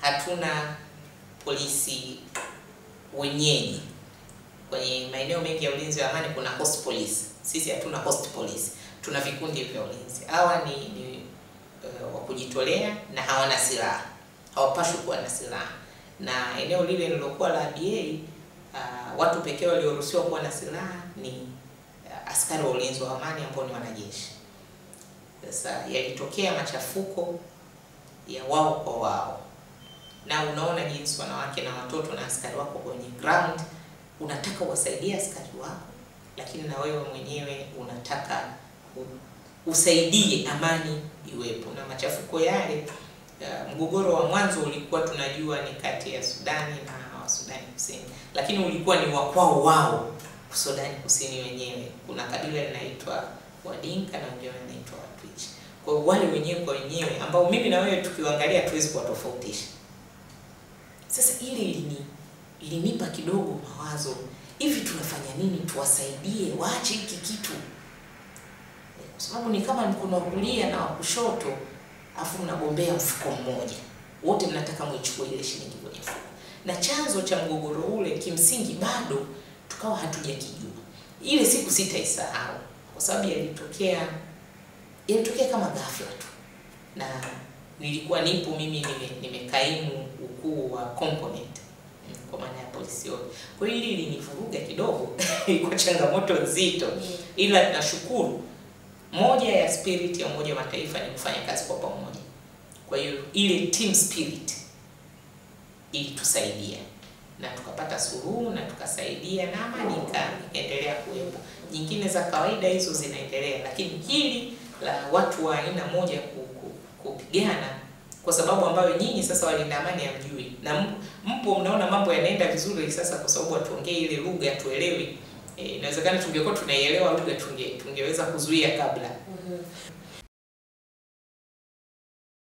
hatuna polisi wenyeji. Kwenye maeneo mengi ya ulinzi wa amani kuna host police, sisi hatuna host police, tuna vikundi vya ulinzi. Hawa ni, ni uh, wa kujitolea na hawana silaha, hawapashwi kuwa na silaha, na eneo lile lilokuwa la DA uh, watu pekee walioruhusiwa kuwa na silaha ni uh, askari wa ulinzi wa amani ambao ni wanajeshi. Sasa yalitokea machafuko ya wao kwa wao, na unaona jinsi wanawake na watoto na askari wako kwenye ground, unataka uwasaidie askari wako, lakini na wewe mwenyewe unataka u- usaidie amani iwepo. Na machafuko yale, uh, mgogoro wa mwanzo ulikuwa tunajua ni kati ya Sudani na wa Sudani Kusini, lakini ulikuwa ni wa kwao wao Sudani Kusini wenyewe. Kuna kabila linaitwa Wadinka na wengine wanaitwa Watwich. Kwa hiyo wale wenyewe kwa wenyewe ambao mimi na wewe tukiwaangalia hatuwezi kuwatofautisha. Sasa ile ilini ilinipa kidogo mawazo, hivi tunafanya nini tuwasaidie waache hiki kitu? Kwa sababu ni kama mkono wa kulia na wa kushoto, afu mnagombea mfuko mmoja, wote mnataka mwichukue ile shilingi kwenye mfuko, na chanzo cha mgogoro ule kimsingi bado tukawa hatujakijua. Ile siku sitaisahau kwa sababu yalitokea yalitokea kama ghafla tu, na nilikuwa nipo mimi nime, nimekaimu ukuu wa component mm, kwa maana ya polisi yote. Kwa hiyo hili linivuruga kidogo, ilikuwa changamoto nzito, ila nashukuru moja ya spirit ya Umoja wa Mataifa ni kufanya kazi kwa pamoja. Kwa hiyo ile team spirit ilitusaidia na tukapata suluhu na tukasaidia na amani ika- ikaendelea kuwepo. Nyingine za kawaida hizo zinaendelea, lakini hili la watu wa aina moja ku- ku- kupigana kwa sababu ambayo nyinyi sasa walinda amani hamjui, na m- mpo mnaona mambo yanaenda vizuri sasa, kwa sababu hatuongee ile lugha tuelewi. Eh, inawezekana tungekuwa tunaielewa lugha tunge, tungeweza kuzuia kabla